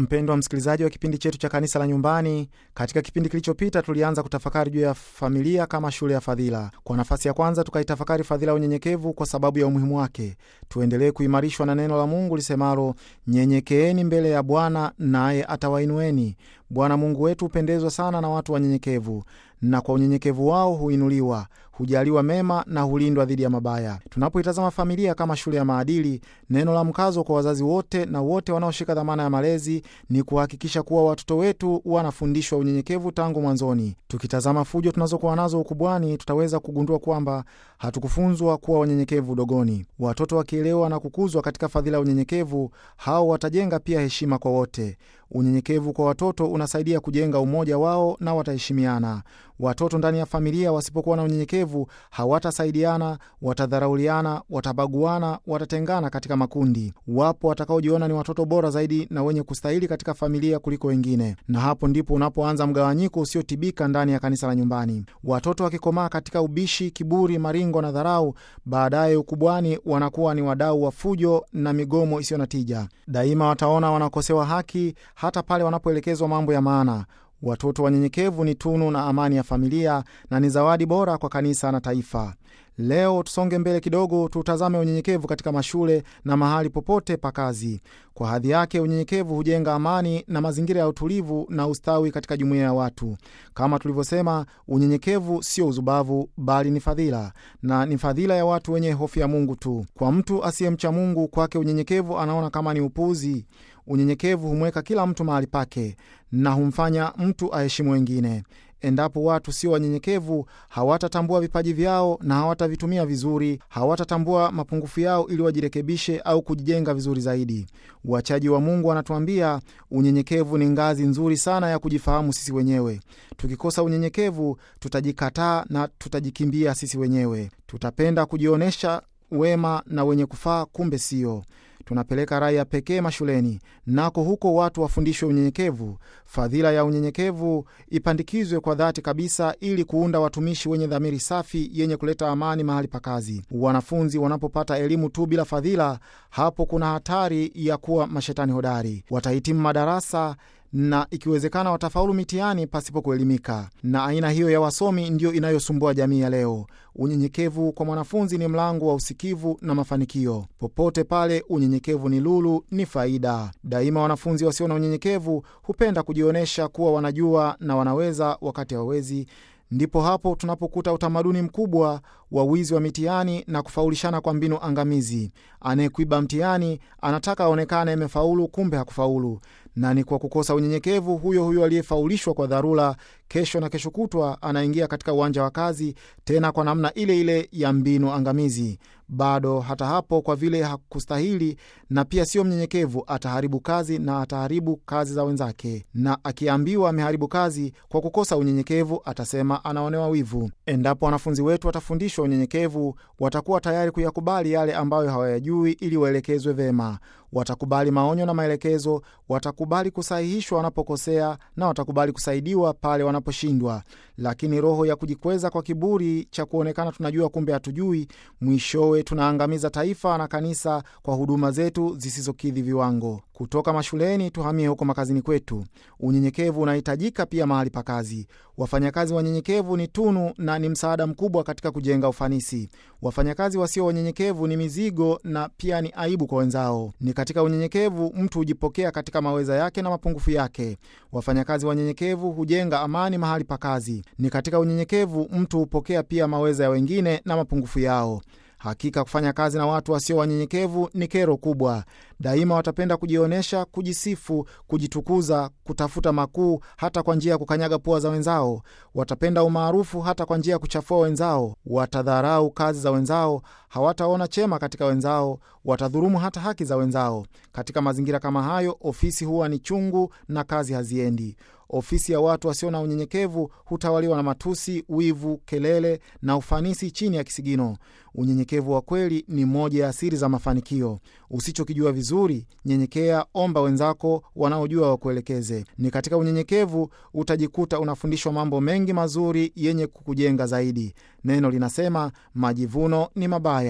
Mpendwa msikilizaji wa kipindi chetu cha kanisa la nyumbani, katika kipindi kilichopita tulianza kutafakari juu ya familia kama shule ya fadhila. Kwa nafasi ya kwanza tukaitafakari fadhila ya unyenyekevu kwa sababu ya umuhimu wake. Tuendelee kuimarishwa na neno la Mungu lisemalo, nyenyekeeni mbele ya Bwana naye atawainueni. Bwana Mungu wetu hupendezwa sana na watu wanyenyekevu, na kwa unyenyekevu wao huinuliwa, hujaliwa mema na hulindwa dhidi ya mabaya. Tunapoitazama familia kama shule ya maadili, neno la mkazo kwa wazazi wote na wote wanaoshika dhamana ya malezi ni kuhakikisha kuwa watoto wetu wanafundishwa unyenyekevu tangu mwanzoni. Tukitazama fujo tunazokuwa nazo ukubwani, tutaweza kugundua kwamba hatukufunzwa kuwa wanyenyekevu udogoni. Watoto wakielewa na kukuzwa katika fadhila ya unyenyekevu, hao watajenga pia heshima kwa wote. Unyenyekevu kwa watoto unasaidia kujenga umoja wao na wataheshimiana. Watoto ndani ya familia wasipokuwa na unyenyekevu, hawatasaidiana, watadharauliana, watabaguana, watatengana katika makundi. Wapo watakaojiona ni watoto bora zaidi na wenye kustahili katika familia kuliko wengine, na hapo ndipo unapoanza mgawanyiko usiotibika ndani ya kanisa la nyumbani. Watoto wakikomaa katika ubishi, kiburi, maringo na dharau, baadaye ukubwani wanakuwa ni wadau wa fujo na migomo isiyo na tija. Daima wataona wanakosewa haki hata pale wanapoelekezwa mambo ya maana. Watoto wanyenyekevu ni tunu na amani ya familia na ni zawadi bora kwa kanisa na taifa. Leo tusonge mbele kidogo, tutazame unyenyekevu katika mashule na mahali popote pa kazi. Kwa hadhi yake, unyenyekevu hujenga amani na mazingira ya utulivu na ustawi katika jumuiya ya watu. Kama tulivyosema, unyenyekevu sio uzubavu, bali ni fadhila, na ni fadhila ya watu wenye hofu ya Mungu tu. Kwa mtu asiyemcha Mungu, kwake unyenyekevu anaona kama ni upuuzi. Unyenyekevu humweka kila mtu mahali pake na humfanya mtu aheshimu wengine. Endapo watu sio wanyenyekevu, hawatatambua vipaji vyao na hawatavitumia vizuri, hawatatambua mapungufu yao ili wajirekebishe au kujijenga vizuri zaidi. Wachaji wa Mungu wanatuambia unyenyekevu ni ngazi nzuri sana ya kujifahamu sisi wenyewe. Tukikosa unyenyekevu, tutajikataa na tutajikimbia sisi wenyewe. Tutapenda kujionyesha wema na wenye kufaa, kumbe sio tunapeleka rai ya pekee mashuleni, nako huko watu wafundishwe unyenyekevu. Fadhila ya unyenyekevu ipandikizwe kwa dhati kabisa, ili kuunda watumishi wenye dhamiri safi yenye kuleta amani mahali pa kazi. Wanafunzi wanapopata elimu tu bila fadhila, hapo kuna hatari ya kuwa mashetani hodari. Watahitimu madarasa na ikiwezekana watafaulu mitihani pasipo kuelimika. Na aina hiyo ya wasomi ndiyo inayosumbua jamii ya leo. Unyenyekevu kwa mwanafunzi ni mlango wa usikivu na mafanikio. Popote pale unyenyekevu ni lulu, ni faida daima. Wanafunzi wasio na unyenyekevu hupenda kujionyesha kuwa wanajua na wanaweza wakati hawawezi. Ndipo hapo tunapokuta utamaduni mkubwa wa wizi wa mitihani na kufaulishana kwa mbinu angamizi. Anayekuiba mtihani anataka aonekane amefaulu, kumbe hakufaulu, na ni kwa kukosa unyenyekevu. Huyo huyo aliyefaulishwa kwa dharura, kesho na kesho kutwa anaingia katika uwanja wa kazi tena kwa namna ile ile ya mbinu angamizi. Bado hata hapo, kwa vile hakustahili na pia sio mnyenyekevu, ataharibu kazi na ataharibu kazi za wenzake, na akiambiwa ameharibu kazi kwa kukosa unyenyekevu, atasema anaonewa wivu. Endapo wanafunzi wetu watafundishwa unyenyekevu, watakuwa tayari kuyakubali yale ambayo hawayajui ili waelekezwe vema. Watakubali maonyo na maelekezo, watakubali kusahihishwa wanapokosea, na watakubali kusaidiwa pale wanaposhindwa. Lakini roho ya kujikweza kwa kiburi cha kuonekana tunajua, kumbe hatujui, mwishowe tunaangamiza taifa na kanisa kwa huduma zetu zisizokidhi viwango. Kutoka mashuleni tuhamie huko makazini kwetu. Unyenyekevu unahitajika pia mahali pa kazi. Wafanyakazi wanyenyekevu ni tunu na ni msaada mkubwa katika kujenga ufanisi. Wafanyakazi wasio wanyenyekevu ni mizigo na pia ni aibu kwa wenzao. Ni katika unyenyekevu mtu hujipokea katika maweza yake na mapungufu yake. Wafanyakazi wanyenyekevu hujenga amani mahali pa kazi. Ni katika unyenyekevu mtu hupokea pia maweza ya wengine na mapungufu yao. Hakika kufanya kazi na watu wasio wanyenyekevu ni kero kubwa. Daima watapenda kujionyesha, kujisifu, kujitukuza, kutafuta makuu, hata kwa njia ya kukanyaga pua za wenzao. Watapenda umaarufu hata kwa njia ya kuchafua wenzao. Watadharau kazi za wenzao, hawataona chema katika wenzao, watadhurumu hata haki za wenzao. Katika mazingira kama hayo, ofisi huwa ni chungu na kazi haziendi. Ofisi ya watu wasio na unyenyekevu hutawaliwa na matusi, wivu, kelele na ufanisi chini ya kisigino. Unyenyekevu wa kweli ni moja ya siri za mafanikio. Usichokijua vizuri, nyenyekea, omba wenzako wanaojua wakuelekeze. Ni katika unyenyekevu utajikuta unafundishwa mambo mengi mazuri yenye kukujenga zaidi. Neno linasema majivuno ni mabaya.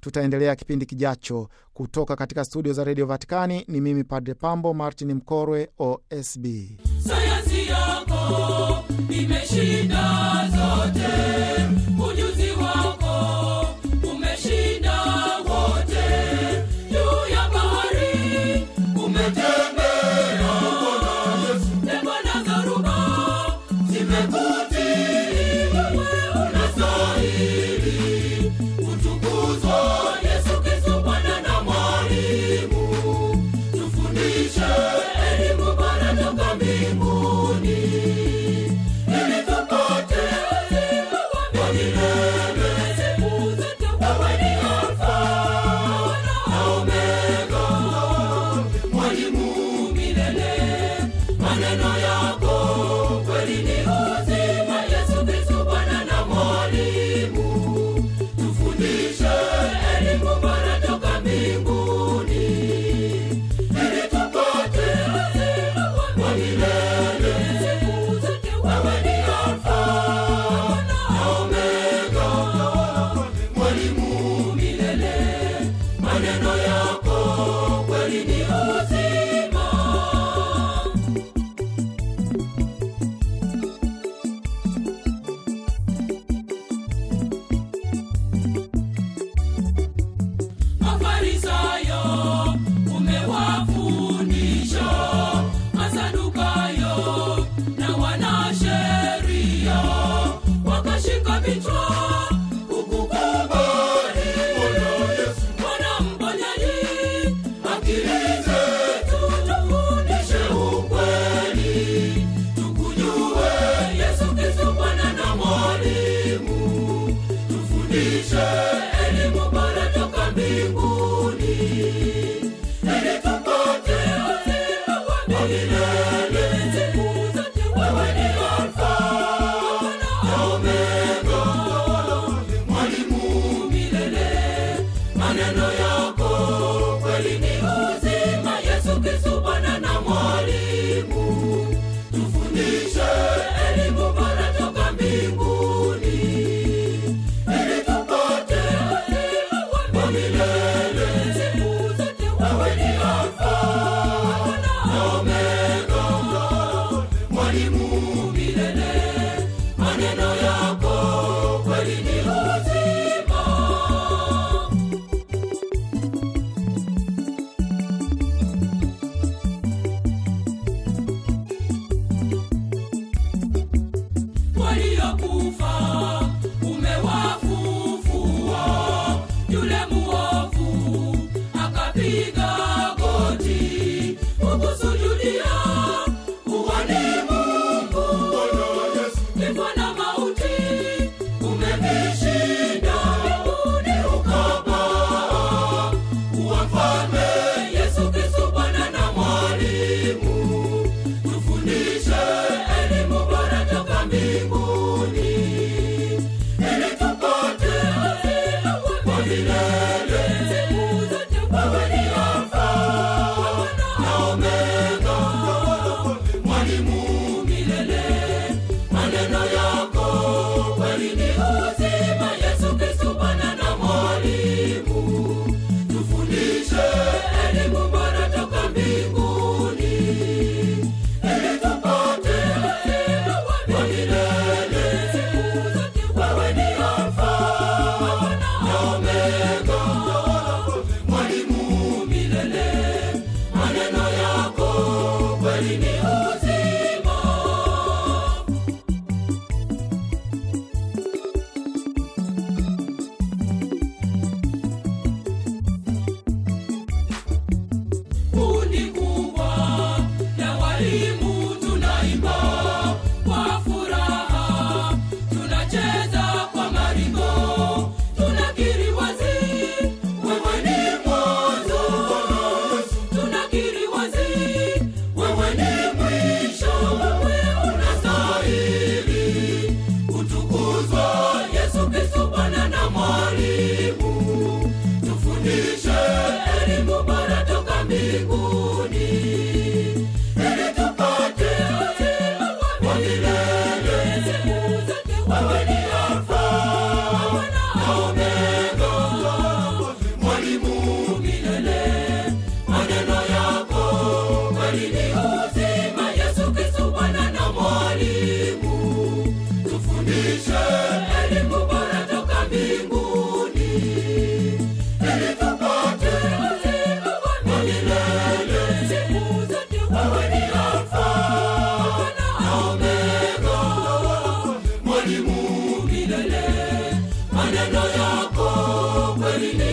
Tutaendelea kipindi kijacho kutoka katika studio za redio Vatikani. Ni mimi Padre Pambo Martin Mkorwe, OSB. Sayansi yako imeshinda zote, ujuzi wako umeshinda wote. Juu ya bahari umetembea, pepo na dhoruba zimekutii. Wewe unastahili kutukuzwa, Yesu Kristo, Bwana na Mwalimu. Tufundishe elimu bora toka mbinguni, ili tupate uzima wa milele. Siku zote wewe ni Alfa na Omega, Mwalimu milele. Maneno yako kweli ni uzima, Yesu Kristo, Bwana na Mwalimu. Tufundishe elimu bora toka mbinguni ili tupate uzima wa milele. Siku zote wewe ni Alfa na Omega, Mwalimu milele. Maneno yako kweli ni uzima. Mafarisayo umewafundisha, Masadukayo na wanasheria wakashika vichwa kukukubali. Bwana mponyaji, akili zetu tufundishe ukweli, tukujue Yesu Kristo Bwana na Mwalimu tufundishe elimu bora toka mbinguni ili tupate uzima wa milele. Siku zote wewe ni Alfa na Omega, Mwalimu milele. Maneno yako kweli ni uzima, Yesu Kristo Bwana na Mwalimu. Tufundishe elimu bora toka mbinguni ili tupate uzima wa milele. Siku zote wewe ni Alfa na Omega, Mwalimu milele. Maneno yako kweli ni uzima. waliokufa umewafufua. Yule muovu akapiga goti kukusujudia, uwani Mungu. Kifo na mauti umevishinda, mbinguni ukapaa. Kuwa mfalme Yesu Kristo, Bwana na Mwalimu tufundishe elimu bora toka mbinguni ili tupate uzima wa milele. Siku zote wewe ni Alfa na Omega, Mwalimu milele. Maneno yako kweli ni uzima, Yesu Kristo Bwana na Mwalimu. Tufundishe elimu bora toka mbinguni ili tupate uzima wa milele. Siku zote wewe ni Alfa na Omega, baharini